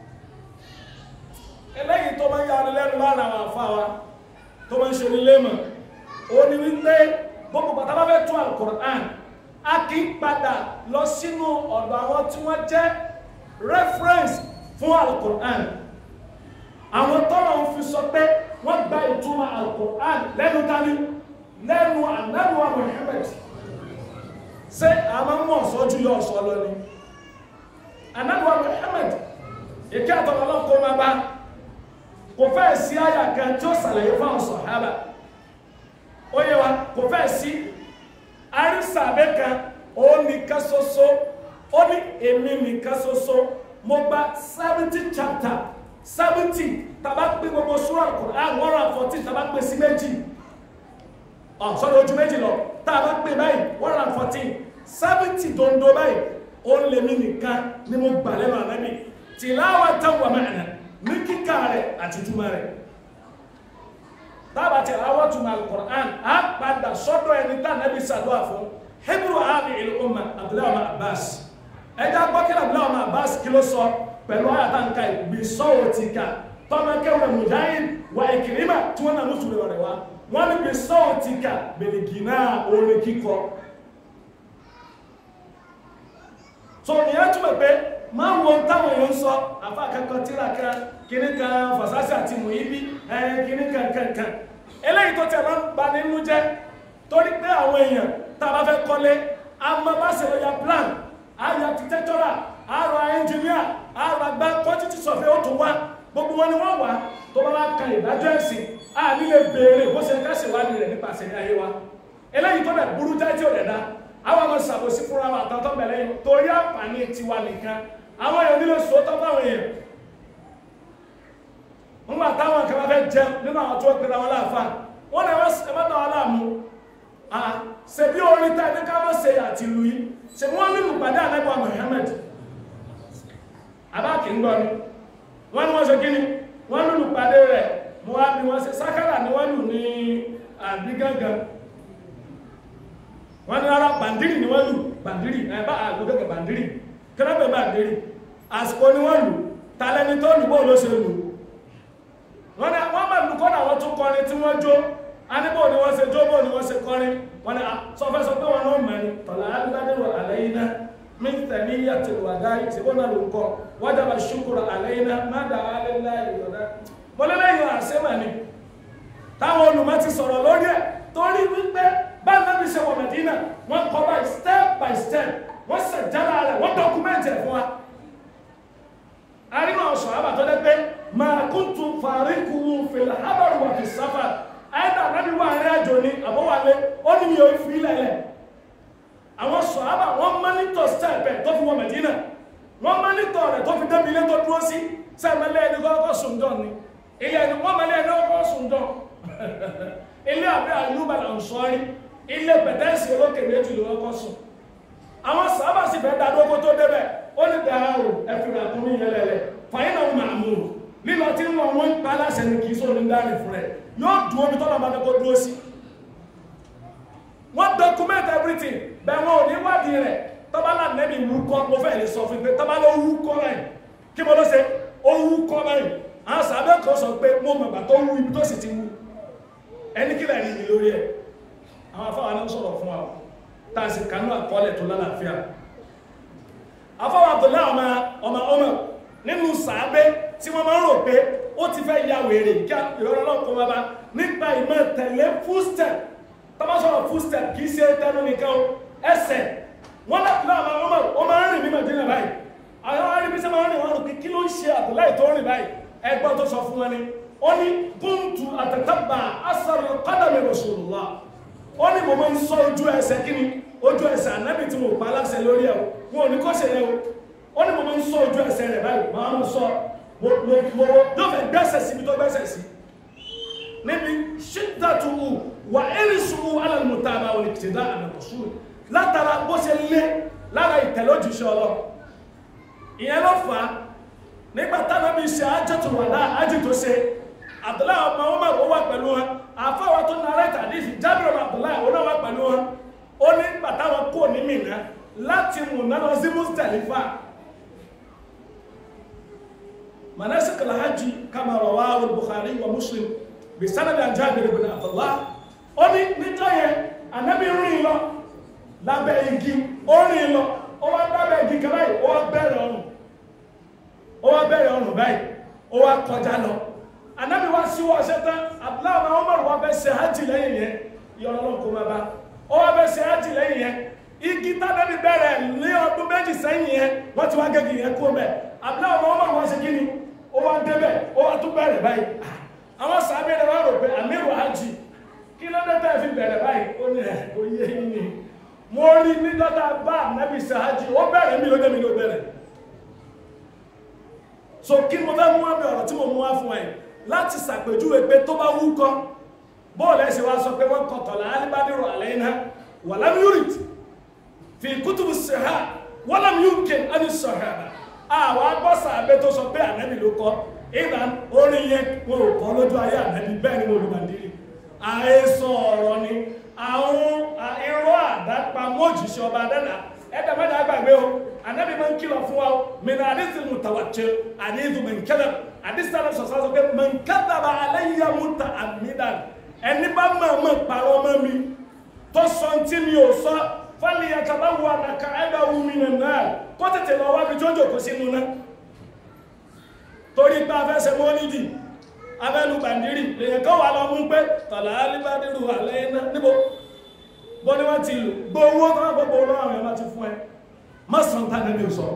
eléyìí tó máa ń yára lẹ́nu lára àwọn àfáwa tó máa ń ṣe nílé mọ̀ ó ní wípé gbogbo bàtà bá fẹ́ tún alukur'an a kì í padà lọ sínú ọ̀dọ̀ àwọn tí wọ́n jẹ́ reference fún alukur'an àwọn tọ́lọ̀ ń fi sọ pé wọ́n gba ìtumọ̀ alukur'an lẹ́nu tani lẹ́nu anabiwa Muhammad ṣé àwọn mọ̀ sọ́jú yọ ọ̀sọ́ lọ ni anabiwa Muhammad ìkẹ́ àtọ̀lọ́ náà kó máa bá kò fẹ́ sí àyà kan tí ó sàlàyé fún àwọn sọ̀hábà ó yẹ wa kò fẹ́ sí àrísàbẹ́ kan ó nìkan ṣoṣo ó ní èmi nìkan ṣoṣo mo gba seventy chapter seventy tàbá pé gbogbo sura Quran one hundred and fourteen tàbá pé sí méjì ọ̀ sọ́dọ̀ ojú méjì lọ tàbá pé báyìí one hundred and fourteen seventy dondo báyìí ó lè mí nìkan ni mo gbà lẹ́nu ànábì tilawatan wa ma'na ní kíkà rẹ̀ àti túmọ̀ rẹ̀ tábà tí àwọn túmọ̀ al-Qur'an á padà sọ́dọ̀ ẹni tá nàbí sàdúrà fún hebrew abi il umma abdullahi ọmọ abbas ẹjá gbọ́kílẹ̀ abdullahi ọmọ abbas kí ló sọ pẹ̀lú àyàtànkà ìgbésọ́wọ́ ti ká tọ́mọkẹ́wẹ̀ mujahid wa Ikrima tí wọ́n nà ní sùúrù rẹ̀ wá wọ́n ní gbésọ́wọ́ ti ká bèlìgìnà orin kíkọ so ìyẹn túmọ̀ pé máa wo táwọn èèyàn ń sọ àfa kankan tíra kan kíní kan fàṣásì àti mùíbí ẹ kíní kan kankan eléyìí tó tẹ̀ máa ń ba nínú jẹ́ torí pé àwọn èèyàn tá a bá fẹ́ kọ́lé a máa bá ṣe lọ́ya plan a yà architectural a ra engineer a ra gbá quantity survey ó tún wá gbogbo wọn ni wọ́n wá tó bá wá kan ìdájọ́ ẹ̀sìn a nílé béèrè bó ṣe ká ṣèwádìí rẹ̀ nípasẹ̀ ní ayé wa eléyìí tó dẹ̀ burú jáde tí ò dẹ̀ dá àwọn ọmọ ṣàbòsí fúnra wa àtàtọ́ bẹ̀rẹ̀ yìí torí àǹfààní tiwa nìkan àwọn èèyàn nílò sòótọ́ fáwọn èèyàn ńgbà táwọn kan bá fẹ́ jẹun nínú àwọn tó ń pera wọn láàfà wọn náà ẹ má dá wọn láàmú ṣe bí orin tá ẹni ká má ṣe àti lu yìí ṣe wọn nínú pàdé àlẹ́bọ̀ Muhammad abá kì í gbọ́ ni wọ́n ní wọ́n ṣe kíni wọ́n nínú pàdé rẹ̀ mo wá bí wọ́n ṣe sákàrà ni wọ́n lù ní àbí gángan wọ́n ní ara bàndírì ni wọ́n lù bàndírì ẹ̀ bá àgbò gẹ́gẹ́ bàndírì kẹ́rẹ́bẹ̀ bàndírì àsìkò ni wọ́n lù tàlẹ́ni tó lù bóò ló ṣe lù wọ́n ní wọ́n máa lù kọ́nà àwọn tó kọrin tí wọ́n jó aníbò ni wọ́n ṣe jó bóò ni wọ́n ṣe kọrin wọ́n ní sọfẹ́ sọ pé wọn náà mẹ́rin tọ̀lá aládéwà àlẹ́yìnà mítẹ̀ ní yàtọ̀ wàdá ìṣègbọ́n náà ló ń kọ́ wájàbà ṣùkúrọ̀ àlẹ́yìnà má dà á lé láì yọ̀dá mọ́lẹ́lẹ́yìn àṣẹ́mà ni táwọn olùmọ̀ ti sọ̀rọ̀ lórí ẹ̀ torí wípé bá nàbí ṣe wọ Mẹdínà wọ́n kọ́ by step by step wọ́n ṣe jára rẹ̀ wọ́n dọ́kúmẹ́ntì ẹ̀ fún wa. arínà ọ̀sán àbà tó dẹ́ pé máa kún tún fàríkù fèlè ábàrù wà fi sáfà ẹ̀dà nàbí wà rẹ̀ àjò ní àbọ̀wálé ó ní mi ò fi lẹ̀lẹ̀. àwọn sọ̀ àbà wọ́n mọ́nítọ̀ step ẹ̀ tó fi wọ Mẹdínà wọ́n mọ́nítọ̀ rẹ̀ tó fi débi ilé tó dúró sí sẹ́mẹ́lẹ́ ẹni kọ́kọ́ sùn dán ni ilé ẹni wọ́n mọ́lẹ́ ẹni kọ́kọ́ sùn dán ilé àbẹ́ àyùbá là ń sọ́rí ilé pẹ̀tẹ́sì olókè méjì ló kọ́ sùn àwọn sábà sì fẹ́ dadógó tó débẹ̀ ó ní dàárò ẹ̀fìrà kún ní yẹlẹ̀lẹ̀ fàyín náà máa mú un lílọ tí wọn wọn ń pa aláṣẹ ní kìí sóni dárin fún rẹ yóò dúró bí tọ́lá máa kó dúró sí wọ́n document everything bẹ́ẹ̀ wọn ò ní wádìí rẹ̀ tọ́ba náà nẹ́bí wúkọ́ mo fẹ́ lè sọ fún pé tọ́ba ló wúkọ́ báyìí kí mo ló ṣe ó wúkọ́ báyìí àwọn sábẹ́ kan sọ pé mo mọ̀gbà tó wú ibi tó sì ti wú ẹni kí lẹ́yìn ní lórí ẹ̀ àwọn afáwà náà sọ̀rọ̀ fún wa tá a sì kanú àkọọ́lẹ̀ tó lálàáfíà afáwà Abdullahi ọmọ ọmọ ọmọ nínú sàábé tí wọ́n máa ń rò pé ó ti fẹ́ ya wèrè kí ìrọ̀rọ̀ náà kó bàbá nípa ìmọ̀ tẹ̀lé footstep tọ́bá sọ̀rọ̀ footstep kì í ṣe tẹnu nìkan ẹsẹ̀ wọ́n lápùlá ọmọ ọmọ ó máa ń rìn ní Mẹdínà báyìí àwọn arìnrìn máa ń rìn wọn rò pé kí ló ń ṣe Abdullahi tó rìn báyìí ẹgbọ́n tó sọ fún wọn ni ó ní kúntù àtàtàbà asàrò kọ́dàmì Rasulullah ó ní mo máa ń sọ ojú ẹsẹ̀ kíni ojú ẹsẹ̀ ànábì tí mo pa aláṣẹ lórí ẹ̀ wọn ò ní kọ́ ṣe yẹ o ó ní mo máa ń sọ ojú ẹsẹ̀ rẹ̀ báyìí máa ń sọ mo mo mo yóò fẹ́ gbẹ́sẹ̀ síbi tó gbẹ́sẹ̀ sí níbi ṣídàtú wà ẹ́rìsù alàlùmọ̀tàbà olùkìtìdá àmọ̀tòṣù látara bó ṣe lé lára ìtẹ̀lójúṣe ọlọ́ ìyẹn ló fà á nígbà táwọn bí ṣe ájọ́tò wà náà ájì tó ṣe Abdullahi ọmọ ọmọ ó wà pẹ̀lú wọn àfáwà tó nára tàdísì Jábìrì Abdullahi ó náà wà pẹ̀lú wọn ó ní nígbà táwọn kò ní Mínà láti Mínà lọ sí Muzdalifa manasik alhaji kama rawahu al-Bukhari wa Muslim bi sanad an Jabir ibn Abdullah ó ní níjọ́ yẹn Ànábì rìn lọ lábẹ́ igi ó rìn lọ ó wá lábẹ́ igi kan báyìí ó wá bẹ̀rẹ̀ ọrùn ó wá bẹ̀rẹ̀ ọrùn báyìí ó wá kọjá lọ anabi wa si wọ ọsẹ tán abdullahi wa umar wa bẹ ṣe hajj lẹ́yìn yẹn yọrọ lọ kó ma ba ó wa bẹ ṣe hajj lẹ́yìn yẹn igi tábẹ́bí bẹ̀rẹ̀ ní ọdún méjì sẹ́yìn yẹn wọ́n ti wá gẹ́gì yẹn kó mẹ́ abdullahi wa umar wa ṣe kí ni ó wá débẹ̀ ó wá tún bẹ̀rẹ̀ báyìí àwọn sàbẹ̀ rẹ̀ wá rò pé amiru hajj kí ló dé tẹ́ fi bẹ̀rẹ̀ báyìí ó ní ẹ̀ ó yé yín ni mo rí ní dọ́tà bá anabi ṣe hajj ó bẹ̀rẹ̀ mi ló dé mi ló bẹ̀rẹ̀ so kí mo fẹ́ mú wá bí ọ̀rọ̀ tí mo mú wá fún ẹ láti ṣàpèjúwe pé tó bá wúkọ́ bóòlù ẹ̀sìn wa sọ pé wọ́n kọ̀tọ̀lá alibadiru àlẹ́yìnà wà lámúrìt fi kútùbù sèhá wọ́n lámú yúkè ẹni sọ̀rọ̀ àwọn agbọ́sà abẹ́ tó sọ pé ànábì ló kọ́ ìgbà orin yẹn wọn ò kọ́ lójú ayé ànábì bẹ́ẹ̀ ni mo lù bàndírì àhesọ ọ̀rọ̀ ni àwọn irọ́ àdápamọ́ òjìṣẹ́ ọba dẹ́nà ẹ̀dá mẹ́ta gbàgbé o ànábì máa ń kìlọ̀ fún wa o mìíràn àdìsí mùtàwàtì àdìsí mẹ̀nkẹ́lẹ̀ àdìsí tàbí sọ̀sọ́ sọ pé mẹ̀nkẹ́dàbà aláyíyá múta àmìdàn ẹni bá máa mọ̀ parọ́ mọ́ mi tó sọ tí mi ò sọ fálì àtàbáwò ànàkà ẹgbẹ́ omi nà náà kó tètè lọ wábi tó jòkó sínú náà torí pé afẹ́sẹ̀ mọ́lídì abẹ́nu bàndírì lèyàn kọ́ wà lọ mú pé tọ̀lá alíbádìrú àlẹ́ iná níbo bọ́ ni wọ́n ti lò gbówó tó wọ́n gbogbo olóòrùn àwọn ẹ̀má ti fún ẹ mọ́sàn tánà ní sọ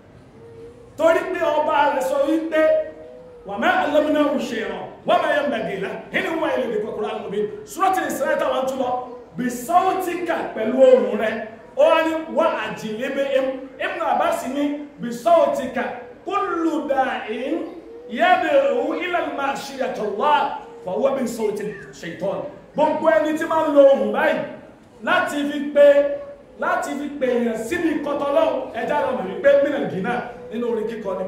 torí pé ọba rẹ̀ sọ wípé wà mẹ́ alẹ́mìnà òṣèràn wọ́n mẹ́ yẹn bẹ̀gẹ̀lá nínú wọn ilẹ̀ ìdíkọ̀ kúrò àwọn òbí sọ́tì ìsẹ́lẹ̀tà wọn tún lọ bí sọ́ọ̀tìkà pẹ̀lú ohùn rẹ̀ ó wá ní wọ́n àjìlébé Ibn Abbas ní bí sọ́ọ̀tìkà kullu da'in yad'u ila al-ma'siyati Allah fa huwa min sawti shaytan gbogbo ẹni tí máa ń lo ohùn báyìí láti fi pé láti fi pè èèyàn síbi kọtọlọ́ ẹjá lọ mọ̀ wípé mìíràn gínà nínú orin kíkọ ni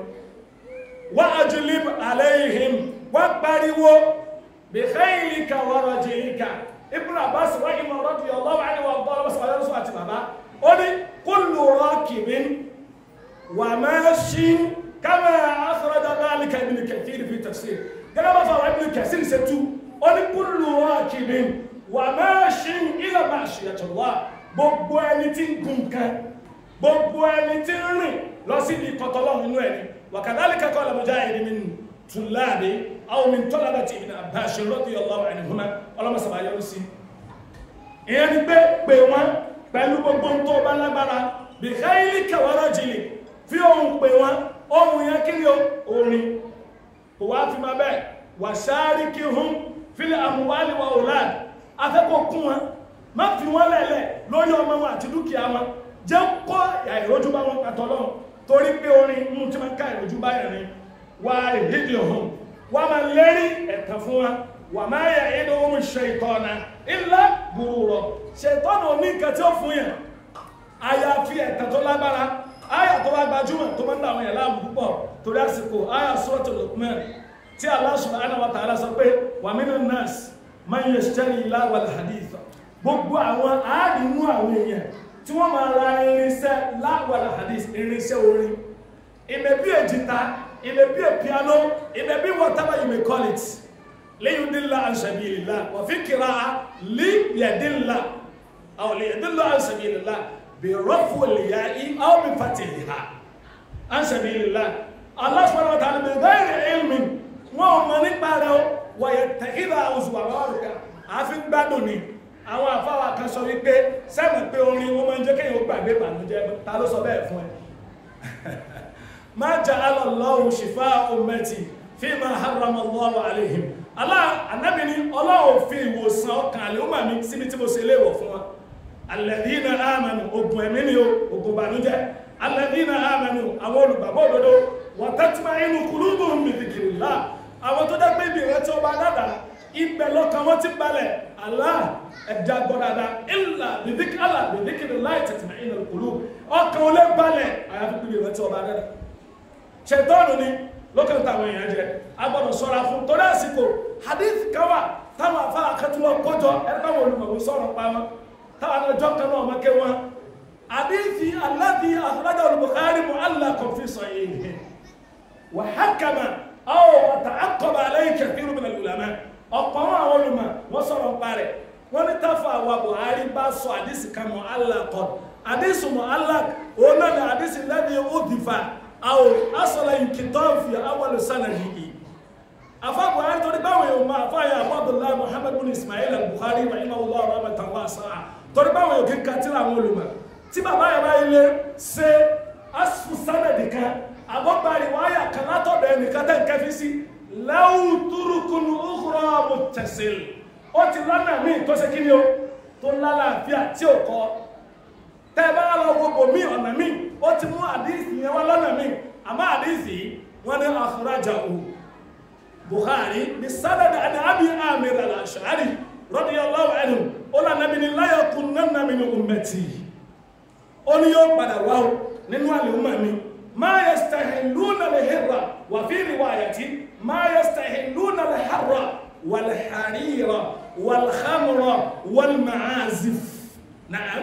wa ajlib alayhim wọ́n pariwo bi khaylika wa rajlika Ibn Abbas rahimah radiyallahu anhu wa ọgbọ́n ọlọ́sọ̀ ọlọ́sọ̀ àti bàbá ó ní kullu rakibin wa mashin kama akhraja dhalika Ibn Kathir fi tafsir gẹ́gẹ́ bá fọwọ́ Ibn Kathir ṣe tú ó ní kullu rakibin wa mashin ila ma'siyati Allah gbogbo ẹni tí ń gun nǹkan gbogbo ẹni tí ń rìn lọ sí ibi kọtọlọ́hún inú ẹni wa kadhalika qala Mujahid min tùláàdé àwọn min talabati Ibn Abbas radiyallahu anhuma ọlọ́mọsàbà yọrù sí ìyẹn ni pé pè wọ́n pẹ̀lú gbogbo tó bá lágbára bi khaylika wa rajlik fi ohun pè wọ́n ohun yẹn kí ni orin kò wá fi máa bẹ́ẹ̀ wa sharikihum fil amwali wa aulad afẹ́kọ̀ọ́ kún wọn má fi wọ́n lẹ̀lẹ̀ lórí ọmọ wọn àti dúkìá wọn jẹ́ kọ́ àìrójú bá wọn pàtọ́ lọ́wọ́ torí pé orin mú tí máa ń ká ìrójú bá yẹn rin wà ìdíje ọ̀hún wà máa lérí ẹ̀tàn fún wa wà máa yẹ inú ohun ṣe ìtọ́nà illa gurura ṣètọ́nà ní nǹkan tí ó fún yẹn àyàfi ẹ̀tàn tó lágbára àyà tó wá gbajúmọ̀ tó máa ń dàwọn yẹn láàmú púpọ̀ torí àsìkò àyà Suratul Luqman tí Allah subhanahu wa ta'ala sọ pé wà minan nas man yashtari lahwal hadith gbogbo àwọn àádìmú àwọn èèyàn tí wọ́n máa ra irinṣẹ́ láwàlá hadith irinṣẹ́ orin it may be a guitar it may be a piano it may be whatever you may call it liyudilla an sabilillah wa fi qira'a liyadilla aw liyadilla an sabilillah bi rafu al-ya'i aw bi fatiha an sabilillah Allah subhanahu wa ta'ala bi ghayri ilmin wọn ò mọ nípa rẹ̀ o wa yattakhidha uzwa rárùkà àfi gbádùn ni àwọn àfáwà kan sọ wípé sẹ́mù pé orin wọn máa ń jẹ́ kéèyàn gbàgbé ìbànújẹ́ ta ló sọ bẹ́ẹ̀ fún ẹ ma ja'ala Allahu shifa'a ummati fima harrama Allahu alayhim Allah anábì ní ọlọ́wọ́ fi ìwòsàn ọkàn àlèhùnmà mi síbi tí mo ṣe léèwọ̀ fún wa alladhina amanu ogun ẹ̀mí ni o ogun ìbànújẹ́ alladhina amanu àwọn olùgbàgbọ́ òdodo wa tatma'innu qulubuhum bi dhikrillah àwọn tó dá pé ibi ìrántí ọba dáadáa ibẹ̀ lọ́kàn wọn ti balẹ̀ Allah ẹ̀dá gbọ́dada ilà bìdíkì Allah bìdíkì láì tẹ̀tìmá iná kùlù ọkàn olè balẹ̀ àyàfi pípé ìrántí ọba rẹ̀ ṣètọ́nù ni lókàn táwọn èèyàn jẹ agbọ́dọ̀ sọ́ra fún torí àsìkò hadith káwà táwọn afárá akẹ́tùmọ̀ kọjọ ẹni báwọn olùmọ̀wé sọ̀rọ̀ pa wọn táwọn ọjọ́ kan náà mọ́kẹ́ wọn hadithi alladhi akhrajahu al-Bukhari mu'allaqan fi sahihihi wa hakama aw ta'aqqaba alayhi kathirun min al-ulama ọ̀pọ̀ àwọn olùmọ̀ wọ́n sọ̀rọ̀ pa rẹ̀ wọ́n ní táfà àwa Buhari bá sọ àdísì kan mọ̀ aláàkọ́ àdísì mọ̀ aláàkọ́ òun náà ni àdísì lẹ́ni òdìfà àwọn asọ̀lá ìkìtọ́ọ̀fì awọ́lù sánà yìí afá Buhari torí báwọn yóò máa fáyà Abdullah Muhammad bin Ismail al-Bukhari rahimahullah rahmatan wasi'a torí báwọn yóò kí n kàtírà àwọn olùmọ̀ tí bàbá yàrá ilé ṣe asfu sanadi kan àbọ̀gbàrí wáyà kan látọ̀dọ̀ ẹnìkan tẹ̀ ń kẹfí sí lẹ́wù túrùkùnù òkúrọ̀ mùtẹ̀síl ó ti lọ́nà míì tó ṣe kí ni o tó lálàáfíà tí ò kọ́ tẹ́ bá lọ gbogbo míì ọ̀nà míì ó ti mú àdíìsì yẹn wá lọ́nà míì àmọ́ àdíìsì wọ́n ní akhrajahu Bukhari ní sádàdà àti Abi Amir al-Ash'ari radiyallahu anhu ó là nàbí ní la yakunanna min ummati ó ní yóò padà wá o nínú àlè ọmọ mi ma yastahilluna al-hirra wa fi riwayati ما يستحلون الحر والحرير والخمر والمعازف نعم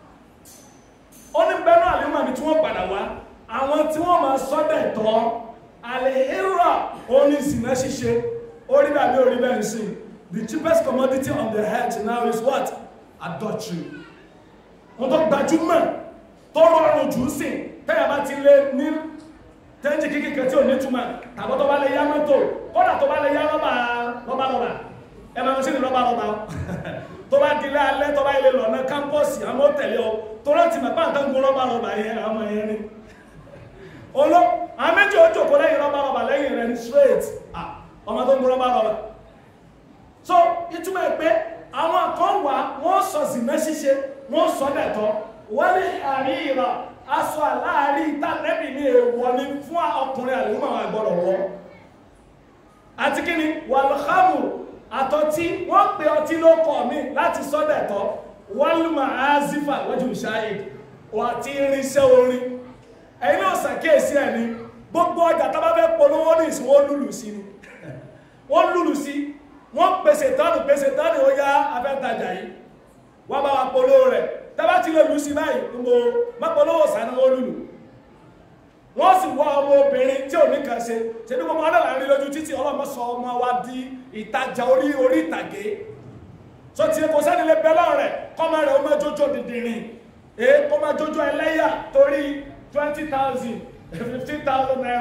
ó ní bẹ́ẹ̀ náà lẹ́mọ̀ àbí tí wọ́n padà wá àwọn tí wọ́n máa sọ́dẹ̀ tọ́ àlèhírà oní ìsìnà ṣíṣe orí bàbí orí bẹ́ẹ̀ ń sìn the cheapest commodity on the earth now is what adultery wọn tó gbajúmọ̀ tó rọrùn jù ú sìn tẹ́yà bá ti lé ní tẹ́ńjì kíkìkẹ́ tí ò ní túmọ̀ tàbí tó bá lè yá mọ́tò kódà tó bá lè yá rọ́bà rọ́bà rọ́bà ẹ máa ń sí ní rọ́bà rọ́bà tó bá di ilé alẹ́ tó bá ilé lọ́nà kámpọ́ọ̀sì àwọn òtẹ̀lé ọ tó rántí màpá àtàn gun rọ́bà rọ́bà yẹn àwọn yẹn ni olo àwọn méjì ó jòkó lẹ́yìn rọ́bà rọ́bà lẹ́yìn rẹ̀ ní straight ọmọ tó ń gun rọ́bà rọ́bà so ìtumọ̀ ẹ̀ pé àwọn kan wà wọ́n sọ zìnà ṣíṣe wọ́n sọ dẹ̀tọ́ wọ́n ní àríyìnrà aṣọ àláàrí ìtànẹ́bì ní èèwọ̀ ni fún ọkùnrin àlùmọ̀ àwọn àgbọ̀rọ̀ wọ́ àti kí ni wàlúhàmù àtọ́tí wọ́n pe ọtí ló kọ̀ mí láti sọ́dẹ̀tọ́ wọ́lùmọ̀ azifa wọ́jú ṣáàyè àti irinṣẹ́ orin ẹ̀yin náà ṣàkíyèsí ẹ̀ ní gbogbo ọjà tó bá fẹ́ polówó ní ìsìn wọ́n lùlù sí ni wọ́n lùlù sí wọ́n pèsè tánù pèsè tánù ó yá afẹ́tajà yìí wọ́n bá wa polówó rẹ̀ tábà tí lè lù sí báyìí mo má polówó sànú wọ́n lùlù wọ́n sì wá ọmọ obìnrin tí ò ní kàn ṣe ṣe ní gbogbo ọdọ̀ láàrin lójú títí ọlọ́mọ sọ ọmọ wa di ìtajà orí orí ìtàgé so tí kò sẹ́ni lè bẹ́ lọ́rẹ̀ kọ́mọ rẹ̀ ó máa jójó dìndìnrín èé kó máa jójó ẹlẹ́yà torí twenty thousand fifteen thousand naira.